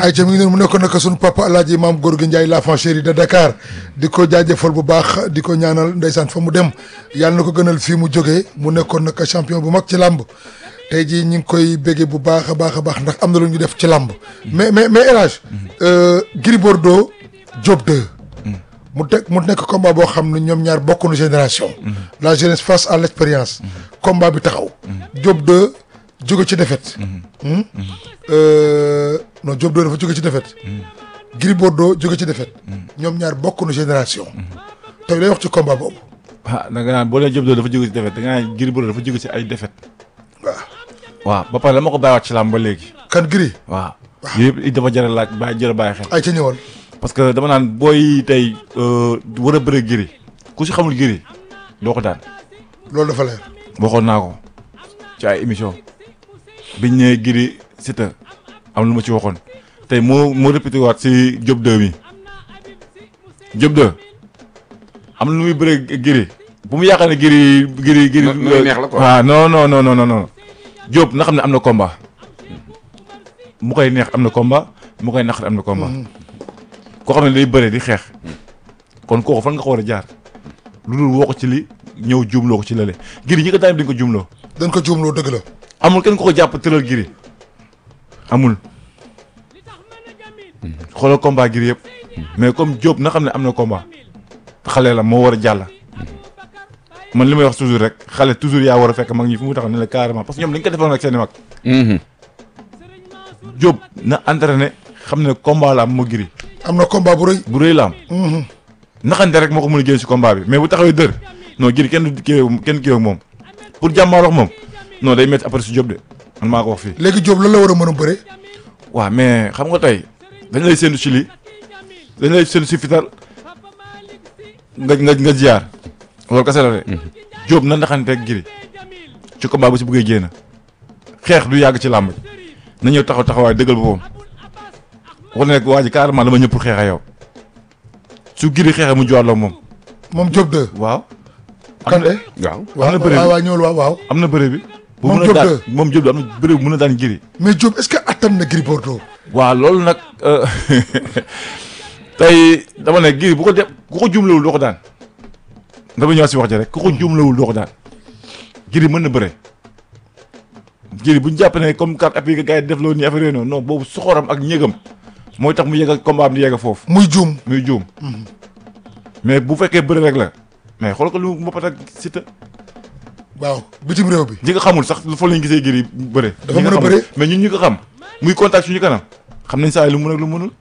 ay ca mi ngi noonu mu nekkoon nag sunu papa alaaji maam Gorgui Ndiaye l'enfant chéri de Dakar di ko jaajëfal bu baax di ko ñaanal ndeysaan fa mu dem yàlla na ko gënal fii mu jógee mu nekkoon nag champion bu mag ci làmb tey jii ñu ngi koy béggee bu baax a baax a baax ndax am na lu ñu def ci làmb mais mais mais El Hadj Gris Bordeaux Diop 2 mu teg mu nekk combat boo xam ne ñoom ñaar bokkuñu génération la jeunesse face à l'expérience combat bi taxaw Diop 2 jóge ci défaite non Diop 2 dafa jóge ci défaite Gris Bordeaux jóge ci défaite ñoom ñaar bokkuñu génération tey lay wax ci combat boobu ah da nga naan boo nee Diop dafa jóge ci défaite da nga naan Gris Bordeaux dafa jóge ci ay défaite waaw waaw ba pare dama ko bàyyiwaat ci làmb ba léegi kan Gris waaw yooyu yëpp dafa jar a laaj bàyyi jar a bàyyi xel ay ca ñëwal parce que dama naan booy tey war a bëre Gris ku si xamul Gris doo ko daan loolu dafa leer waxoon naa ko ci ay émission biñ ne Gris Siteu am lu ma ci waxoon tey moo moo répété waat si Diop 2 mi Diop 2 am na lu muy bëre Gris bu mu yaakaar ne Gris Gris Gris nu muy neex la quoi. waaw non non non non non Diop na xam ne am na combat mu koy neex am na combat mu koy naqari am na combat koo xam ne day bëre di xeex kon kooku fan nga ko war a jaar lu dul woo ko ci li ñëw juumloo ko ci lële Gris ñi ko daan dañ ko juumloo dañ ko juumloo dëgg la amul kenn ko ko jàpp tëral Gris amul xoolal combat Gris yëpp mais comme Diop na xam ne am na combat xale la moo war a jàll man li may wax toujours rek xale toujours yaa war a fekk mag ñi fu mu taxaw ne la carrément parce que ñoom dañ ko defoon ak seen i mag Diop na entraîné xam ne combat la am moo Gris am na combat bu rëy bu rëy la am naxante rek moo ko mën a génn si combat bi mais bu taxawee dër non Gris kenn du kii kenn kii ak moom pour jàmmaaroo ak moom non day métti après si Diop de man maa ko wax fii. léegi Diop lan la war a mën a bëre waaw mais xam nga tey dañ lay séntu si lii dañ lay séntu si fital nga nga nga ziar loolu kese la de. Diop na naxante ak Gris ci combat bu si bëggee génn xeex du yàgg ci làmb ji na ñëw taxaw taxawaay dëggal boppam wax ne waa ji carrément dama ñëpp pour xeex ak yow su Gris xeexee mu jox la moom moom Diop 2 waaw. kan de waaw waaw na bëre waaw bi. waaw ñëwal waaw waaw am na bëre bi. bu Moom mën a Diop daan de. moom Diop de am na bëre bu mën a daan Gris. mais Diop est-ce que attan na Gris Bordeaux waaw loolu nag euh, tey dama ne Gris bu ko def ku ko jumlawul doo ko daan dama ñëwaat si wax ji rek ku ko jumlawul doo ko daan Gris mën na bëre. Gris bu ñu jàpp ne comme carte appui gars yi def loolu nii affaire yooyu noonu non boobu soxoram ak ñëgam mooy tax mu yegg ak combat am di yegg foofu muy juum muy juum. mais bu fekkee bëre rek la mais xool ko lu mu moppat ak Siteu waaw bitim réew bi ñi nga xamul sax fa lañ gisee Gris bëre. Dafa ñi nga mën a xamul. bëre. mais ñun ñu ko xam muy contact suñu kanam xam nañ saa yi lu mu mën ak lu mu mënul.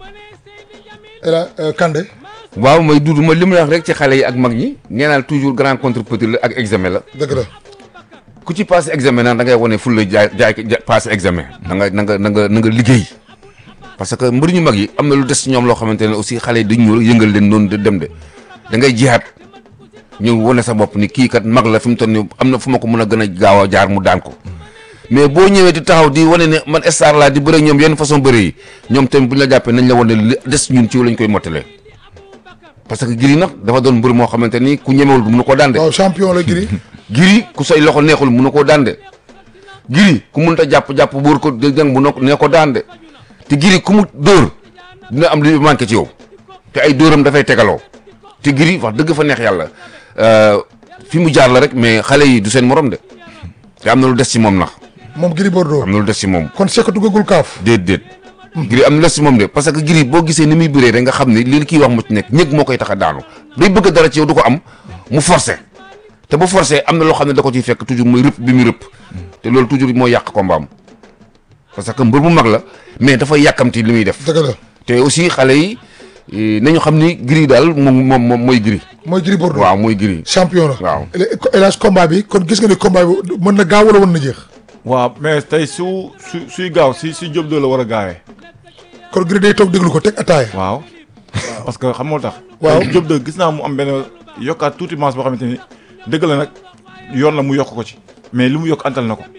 Ela Kande waaw mooy duudu ma li mu wax rek ci xale yi ak mag ñi nee naa toujours grand contre petit la ak examen la dëgg la ku ci passé examen nag da ngay wane ful la jaay jaay ja- passé examen na nga na nga na nga na nga liggéey parce que mbër ñu mag yi am na lu des ci ñoom loo xamante ne aussi xale yi dañ ñëw yëngal leen noonu de dem de da ngay jihaat ñëw wane sa bopp ni kii kat mag la fi mu toll nii am na fu ma ko mën a gën a gaaw a jaar mu daan ko mais boo ñëwee di taxaw di wane ne man star laa di bëre ak ñoom yenn façon bëre yi ñoom tamit bu ñu la jàppee nañ la wane li des ñun ci lañ koy mottalee parce que Gris nag dafa doon mbër moo xamante ni ku ñemewul du mun koo daan de waaw champion la Gris Gris ku say loxo neexul mun na koo daan de Gris ku mënut a jàpp jàpp buur ko dégg mun na ko nee ko daan de te Gris ku mu dóor dina am lu manqué ci yow te ay dóoram dafay tegaloo te Gris wax dëgg fa neex yàlla euh, fi mu jaar la rek mais xale yi du seen morom de te am na lu des ci moom nax moom Gris Bordeaux am na lu des ci moom kon sekk duggagul kaaf déet déet Gris am na lu des ci moom de parce que Gris boo gisee ni muy bëree rek nga xam ne li kii wax mu ci nekk ñëg moo koy tax a daanu day bëgg dara ci yow du ko am mu forcé te bu forcé am na loo xam ne da ko ciy fekk toujours muy rëpp bi muy rëpp te loolu toujours mooy yàq combat am parce que mbër bu mag la mais dafay yàkkamti li muy def dëgg la te aussi xale yi eh, nañu xam ni Gris daal moom moom moom mooy Gris mooy Gris Bordeaux waaw mooy Gris champion la waaw. El Hadj combat bi kon gis nga ni combat bi mën na gaaw wala mën na jeex waaw mais tey su su suy gaaw si si Diop de la war a gaawee. kon Gris day toog déglu ko teg ataaya waaw. parce que xam nga lu tax. Waaw. Diop de gis naa mu am benn yokkaat tuuti masse boo xamante ni dëgg la nag yoon la mu yokk ko ci. mais li mu yokk antal na ko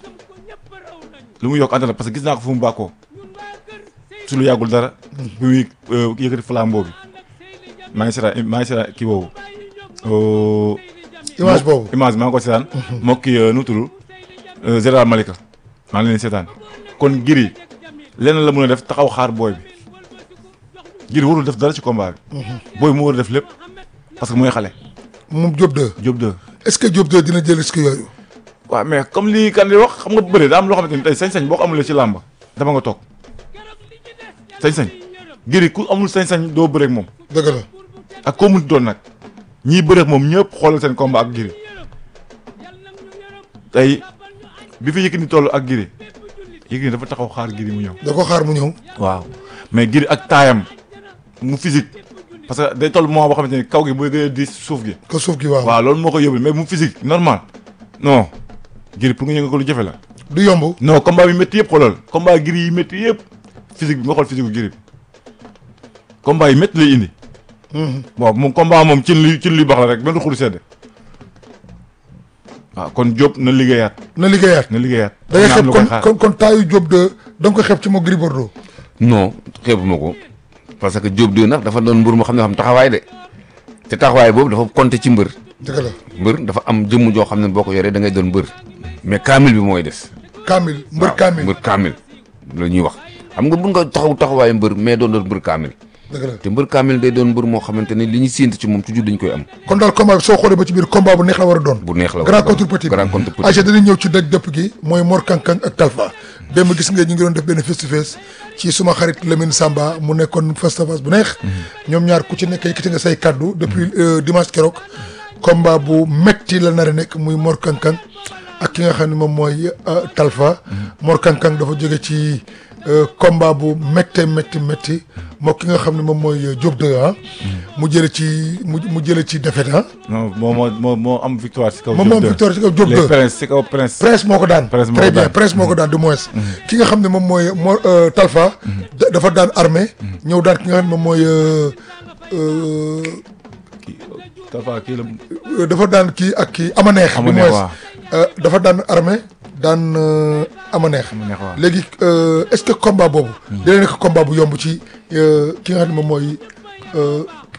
li mu yokk antal na parce que gis naa ko fu mu bàkkoo su lu yàggul dara. bi muy euh, yëkkati flambeau bi maa ngi seetaan maa ngi seetaan kii boobu. euh, image boobu image maa ngi ko seetaan. moo kii nu mu tudd Général Malika maa ngi leen di seetaan kon Gris lenn la mën a def taxaw xaar booy bi Gris warul def dara ci combat bi. booy bi mu war a def lépp parce que mooy xale. moom Diop 2 Diop 2. est-ce que Diop 2 dina jël risque yooyu. waaw mais comme lii kan di wax xam nga bëre daa am loo xamante ni tey sañ-sañ boo ko amulee ci làmb dama nga toog sañ-sañ Gris ku amul sañ-sañ doo bëreek moom dëgg la ak koo munti doon nag ñiy bëreek moom ñëpp xoolal seen combat ak Gris tey bi fi Yékini toll ak Gris Yékini dafa taxaw xaar Gris mu ñëw. da ko xaar mu ñëw. waaw mais Gris ak taayam mu physique parce que day toll moment boo xamante ni kaw gi mooy gën a diis suuf gi. ko suuf gi waaw. waaw loolu moo ko yóbbu mais mu physique normal non Gris pour nga yëngal ko lu jafe la. du yomb. non combat bi métti yëpp xoolal combat Gris yi métti yëpp physique bi nga xool physique bu Gris bi combat yi métti lay indi. bon moom combat moom cin li cin li baax la rek benn xuru sedd. waaw kon Diop na liggéeyaat na liggéeyaat. na liggéeyaat. da ngay na am xeeb lu kon koy xaar. kon kon taayu Diop 2 da nga ko xeeb ci moo Gris Bordeaux. non xeebuma ko parce que Diop 2 nag dafa doon mbër moo xam ne xam taxawaay de te taxawaay boobu dafa compter ci mbër dëgg la mbër dafa am jëmm joo xam ne boo ko yoree da ngay doon mbër mais kaamil bi mooy des. Kamil mbër waaw, Kamil mbër kaamil la ñuy wax xam nga mun nga taxaw taxawaayu mbër mais doon doon mbër kaamil dëgg la te mbër kaamil day doon mbër moo xamante ne li ñu séentu ci moom toujours dañ koy am kon daal combat bi soo xoolee ba ci biir combat bu neex la war a doon. bu neex la war a grand doon. contre petit grand contre petit Aïcha dañuy ñëw ci daj dëpp gi mooy Mor Kankang ak Talfa démb gis nga ñu ngi doon def benn face to face ci suma xarit Lamine Samba mu nekkoon face to face bu neex ñoom ñaar ku ci nekk yëkkati nga say kaddu depuis euh, dimanche keroog combat bu metti la nar a nekk muy Mor Kankang ak ki nga xam ne moom mooy euh, Talfa Mor Kankang dafa jóge ci euh, combat bu métte métti métti moo ki nga xam ne moom mooy euh, Diop 2 ah mu jële ci mu mu jële ci défaite ah non moo moo moo moo am victoire ci kaw. moom moom victoire ci kaw Diop 2 les prince ci kaw prince. Prince moo ko daan Prince moo très ko bien daan. Prince moo ko daan du moins ki nga xam ne moom mooy moo Talfa da- dafa daan armée ñëw daan ki nga xam ne moom mooy euh, euh, kii Talfa kii la. euh, dafa daan kii ak kii Amaneex du Amaneex, moins waaw. Euh, dafa daan armée daan euh, Amaneex Amaneex, waaw. léegi euh, est-ce que combat boobu dina nekk combat bu yomb ci euh, ki nga xam ne moom mooy euh,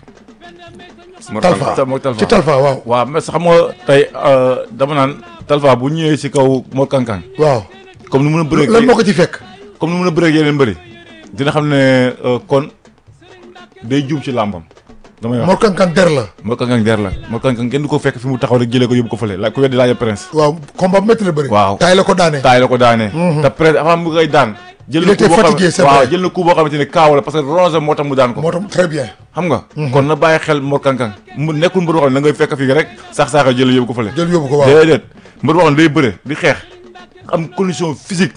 Mor Talfa Tal- mooy Talfa. ci Talfa waaw waaw mais xam nga tey dama naan Talfa bu ñëwee ci kaw Mor Kankang waaw comme ni mun a bëree. lan moo ko ci fekk comme ni mun a bëree ak yeneen bëri dina xam ne euh, kon day juum ci làmbam damay wax Mor Kankang der la Mor Kankang der la Mor Kankang kenn du ko fekk fi mu taxaw rek jëlee ko yóbbu ko fële la ku weddi laaj prince waaw combat bu métti la bëri Waaw. taay la ko daanee taay la ko daanee te prince avant mu koy daan jël Il na était coup boo xam- fatigué, c'est waaw vrai. jël na coup boo xamante ne kaaw la parce que ronge moo tax mu daan ko moo tax très bien xam nga kon na bàyyi xel Mor Kankang mu nekkul mbër boo xam ne da ngay fekk fii rek sax saaxa jël yóbbu ko fële jël yóbbu ko waaw déedéet mbër boo xam ne day bëre di xeex am condition physique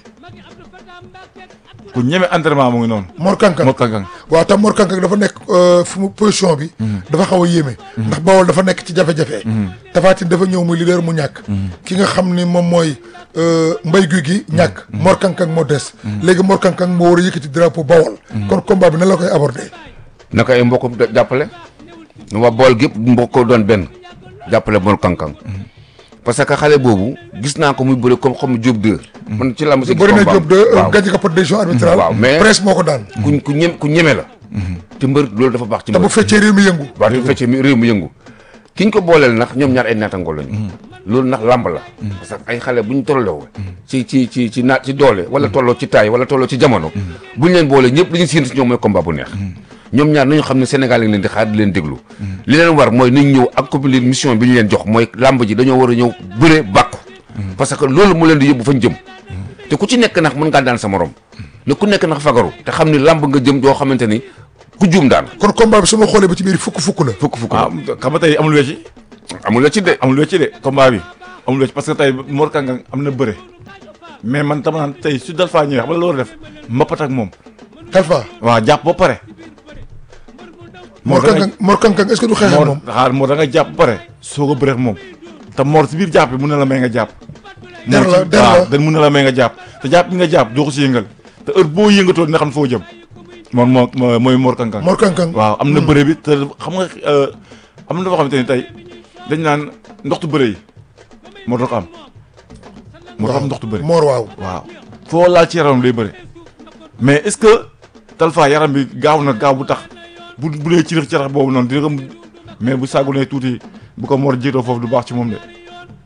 ku ñeme entraînement mu ngi noonu Mor Kankang Mor Kankang waaw tam Mor Kankang dafa nekk euh, fu mu position bi. dafa xaw a yéeme. ndax Bawol dafa nekk ci jafe-jafe. Tapha Tine dafa ñëw muy leader mu ñàkk. ki nga xam ni moom mooy euh, mbay guy gi ñàkk. Mor Kankang moo des. léegi Mor Kankang moo war a yëkkati drapeau Bawol. kon combat bi nan la koy aborder. naka ay mbokk da- jàppale waa bool gépp mbokk doon benn jàppale Mor Kankang parce que xale boobu gis naa ko muy bëri comme comme Diop 2 man ci làmb si gis bëri na combat Diop de waaw. gàncax ko par décision arbitrale. Waaw, mais- presse moo ko daan. ku ku ñem ku ñeme la te mbër loolu dafa baax ci te mbër bu feccee réew mi yëngu. waaw te feccee mi réew mi yëngu ki ñu ko booleel nag ñoom ñaar ay naatangoo lañu loolu nag làmb la parce que ay xale bu ñu tolloo ci ci ci ci naat ci doole wala tolloo ci taay wala tolloo ci jamono bu ñu leen boolee ñëpp li ñu séentu ci ñoom mooy combat bu neex ñoom ñaar nañu xam ne Sénégal yi leen di xaar di leen déglu li leen war mooy nañ ñëw accomplir mission bi ñu leen jox mooy làmb ji dañoo war a ñëw bëre bàkku parce que loolu mu leen di yóbbu fañ jëm te ku ci nekk nag mën ngaa daan sa morom ne ku nekk nag fagaru te xam ni làmb nga jëm joo xamante ni ku juum daan kon combat bi su ma xoolee ba ci biir fukk fukk la. fukk fukk ah xam nga tey amul wecci amul la ci de amul wecci de combat bi amul wecci parce que tey Mor Kankang am na bëre mais man tama naan tey su dal faa ñëwee xam nga la war a def mbapat ak moom Talfa waaw jàpp ba pare Mor da nga- Kankang Mor Kankang est-ce que du xeex ak Mor moom. xaar Mor da nga jàpp ba pare soo ko bëreex moom te Mor si biir jàpp bi mun na la may nga jàpp Der Mor la, ci- der waaw la. dan mun na la may nga jàpp te jàpp bi nga jàpp doo ko si yëngal te heure boo yëngatoo dina xam foo jëm moom moo moo- mooy Mor Kankang Mor Kankang waaw am na bëre bi te xam nga euh, am na loo xamante ni tey dañ naan ndoxtu bëre yi moo doon ko am moo doon am ndoxtu bëre Mor waaw. waaw foo laal ci yaramam lay bëre mais est-ce que Talfa yaram bi gaaw na gaaw bu tax bu bu dee ci ci rax boobu noonu dina ko mais bu sàggunee tuuti bu ko Mor jiitoo foofu du baax ci moom de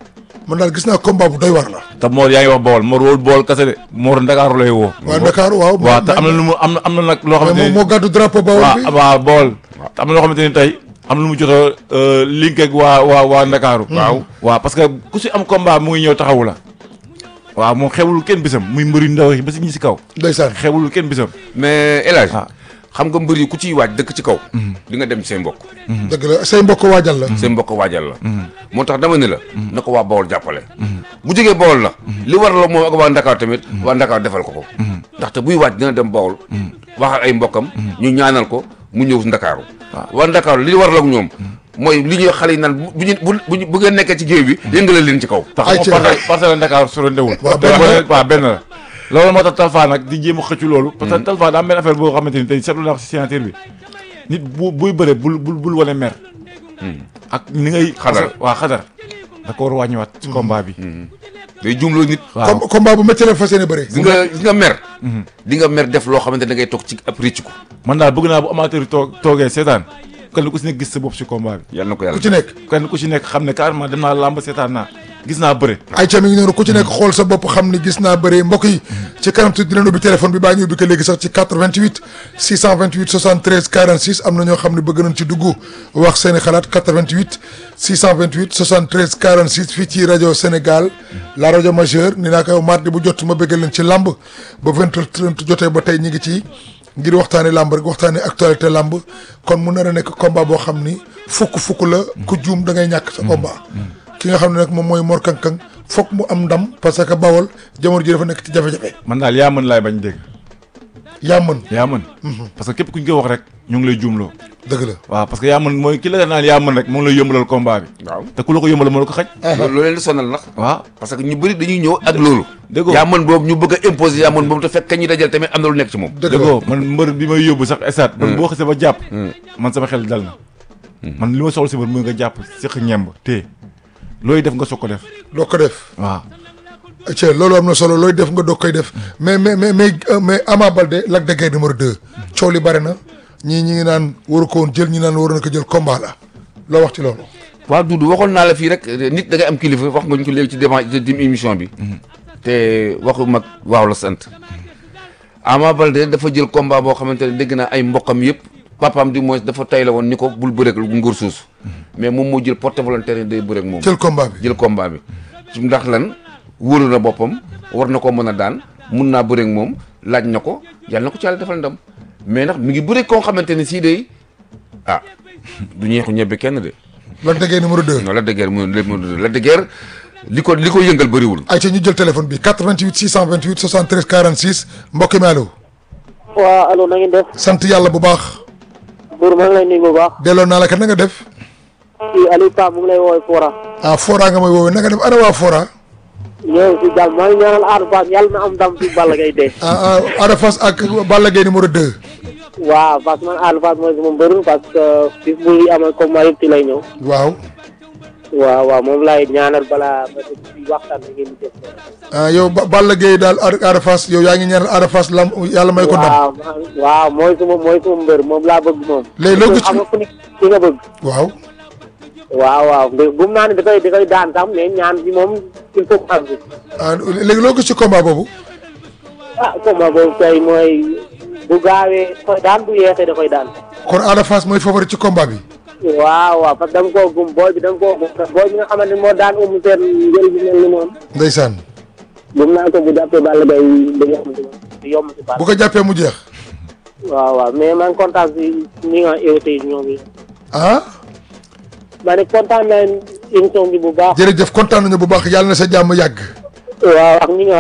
man daal gis naa combat bu doy war la. te Mor yaa ngi wax Bawol Mor wóol Bawol kese de Mor Ndakaaru lay woo. waa Dakar waaw. waaw te am na lu mu am na am na nag loo mais xamante moom ni moo gàddu drapeau Bawol bi. waaw waaw Bawol te am na loo xamante ni tey am na lu mu jot a link ak waa waa waa Ndakaaru. waaw waaw parce que ku si am combat mu ngi ñëw taxawu la. waaw moom xewul kenn bisam muy mbëri ndaw yi ba si ñi si kaw. ndeysaan. xewul kenn bisam. mais El Hadj Ah. xam nga mbër yi ku ciy waaj dëkk ci kaw di nga dem ci say mbokk dëgg la say mbokk waajal la. say mbokk waajal la moo tax dama ne la na ko waa Bawol jàppale bu jógee Bawol na li war la moom ak waa Ndakaar tamit waa Ndakaar defal ko ko ndaxte buy waaj dina dem Bawol wax ak ay mbokkam ñu ñaanal ko mu ñëw Ndakaaru waa Ndakaaru li war la ak ñoom mooy li ñuy xale yi naan bu bu ñu bu bu bu ngeen nekkee ci géew bi yëngale leen ci kaw tax Ay, ma ci- parcelle parcelle Ndakaaru soro ndewul. Waaw, te benn boo la. nee- waaw benn la. loolu moo tax Talfa nag di jéem a xëccu loolu. parce que Talfa daa am benn affaire boo xamante ni tey seetlu naa ko si signature bi nit bu buy bëre bul bul bul wane mer. ak ni ngay. Xadar. waa xadar. da ko war a wàññiwaat ci combat bi. day jumloo nit waaw com combat bu métti la fas yéene bëre. di nga di nga mer di nga mer def loo xamante da ngay toog ci ab rëcc ko man daal bëgg naa bu amateur yi toog toogee seetaan kenn ku si nekk gis sa bopp si combat bi. yàlla na ko ku yàlla ci nekk. kenn ku si nekk xam ne carrément dem naa làmb seetaan naa gis naa bëre. ay ca mi ngi noonu ku ci nekk xool sa bopp xam ni gis naa bëre mbokk yi ci kanam tuuti dinañ ubbi téléphone bi baa ñu ubbi ko léegi sax ci 88 628 73 46 am na ñoo xam ne bëgg nañ ci dugg wax seen i xalaat 88 628 73 46 fii ci rajo Sénégal la rajo majeure ni naa ko mardi bu jot ma bëggal leen ci lamb ba 20h30 jotee ba tey ñi ngi ci ngir waxtaane lamb rek waxtaane actualité lamb kon mu nar a nekk combat boo xam ni fukk fukk la ku juum da ngay ñàkk sa combat ki nga xam ne nag moom mooy Mor Kang Kang foog mu am ndam parce que Bawol jamono ji dafa nekk ci jafe-jafe man daal yaa mën laay bañ dégg. yaa mën yaa mën. parce que képp ku ñu koy wax rek ñu ngi lay juumloo. dëgg la waaw parce que yaa mën mooy ki la naan yaa mën rek moo ngi lay yombalal combat bi. waaw te ku la ko yombalal moo la ko xaj. loolu leen di sonal nag waaw parce que ñu bëri dañuy ñëw ak loolu Dëgg yaa mën boobu ñu bëgg a imposer yaa mën boobu te fekk kañ ñu dajal tamit am na lu nekk ci moom dëgg la dëggoo man mbër bi may yóbbu sax estat man boo xasee ba jàpp man sama xel dal na man li ma soxla si mbër mooy nga jàpp séq ñemb te looy def nga soog ko def doo ko def waaw ci loolu am na solo looy def nga doog koy def mais mais mais mais euh, mais Ama Baldé Lac de Guiers numéro 2 coow li bare na ñii ñi ngi naan waru ko woon jël ñi naan waru na ko jël combat la loo wax ci loolu waaw Doudou waxoon naa la fii rek nit da ngay am kilifa wax nga ñu ko léegi ci débat ci dim émission bi te waxu mag waaw la sant Ama Baldé dafa jël combat boo xamante ne dégg naa ay mbokkam yëpp papaam di moins dafa tay la woon ni ko bul bëreek nguur suus mais moom moo jël porte volontaire yi day bëreek moom jël combat bi jël combat bi ndax lan wóolu na boppam war na ko mën a daan mun naa bëreek moom laaj na ko yàlla na ko ci yàlla defal ndam mais ndax mi ngi bëreek koo xamante ne sii day ah du ñeexu ñebbe kenn de Lac de Guiers numéro 2 non Lac de Guiers mu mu Lac de Guiers li ko li ko yëngal bëriwul. ay ca ñu jël téléphone bi 88 628 73 46 mbokk mi allo waaw allo na ngeen def sant yàlla bu baax Bour maa ngi lay nuyu bu baax delloo naa la ka na nga def kii Aliou Ka mu ngi lay woowee Fora ah Fora nga may woowee na nga def ana waa Fora ñëw si jàmm maa ngi ñaanal Ada Fass yàlla na am ndam si Balla Gaye dee ah ah Ada Fass ak Balla Gaye numéro 2 waaw parce que man Ada Fass mooy sama mbër parce que bis bu amal combat yëpp ci lay ñëw waaw waaw waaw moom laay ñaanal balaa ma dugg si waxtaan bi ngeen di def ah yow Ba- Balla Gaye daal Ada Ada Fass yow yaa ngi ñaanal Ada Fass lam yàlla may ko ndam waaw maa- waaw mooy suma mooy suma mbër moom laa bëgg moom Léegi loo gis ci- am nga ku ni ki nga bëgg waaw waaw waaw bu bu mu naa ne da koy da koy daan sax mais ñaan bi moom il faut que am si ah léegi loo gis ci combat boobu ah combat boobu tey mooy bu gaawee da koy daan bu yeexee da koy daan kon Ada Fass mooy favori ci combat bi waaw waaw parce que dama koo gum booy bi dama koo gum booy bi nga xamante ni moo daan umu seen njël bi mel ni moom ndeysaan gum naa ko bu jàppee Balla Gaye da yomb si moom da yomb si Balla bu ko jàppee mu jeex waaw waaw mais man kontaan si ñi nga invité ñoom yi ah ma ne kontaan naa émission bi bu baax jërëjëf kontaan nañu bu baax yàlla na sa jàmm yàgg waaw ak ñi nga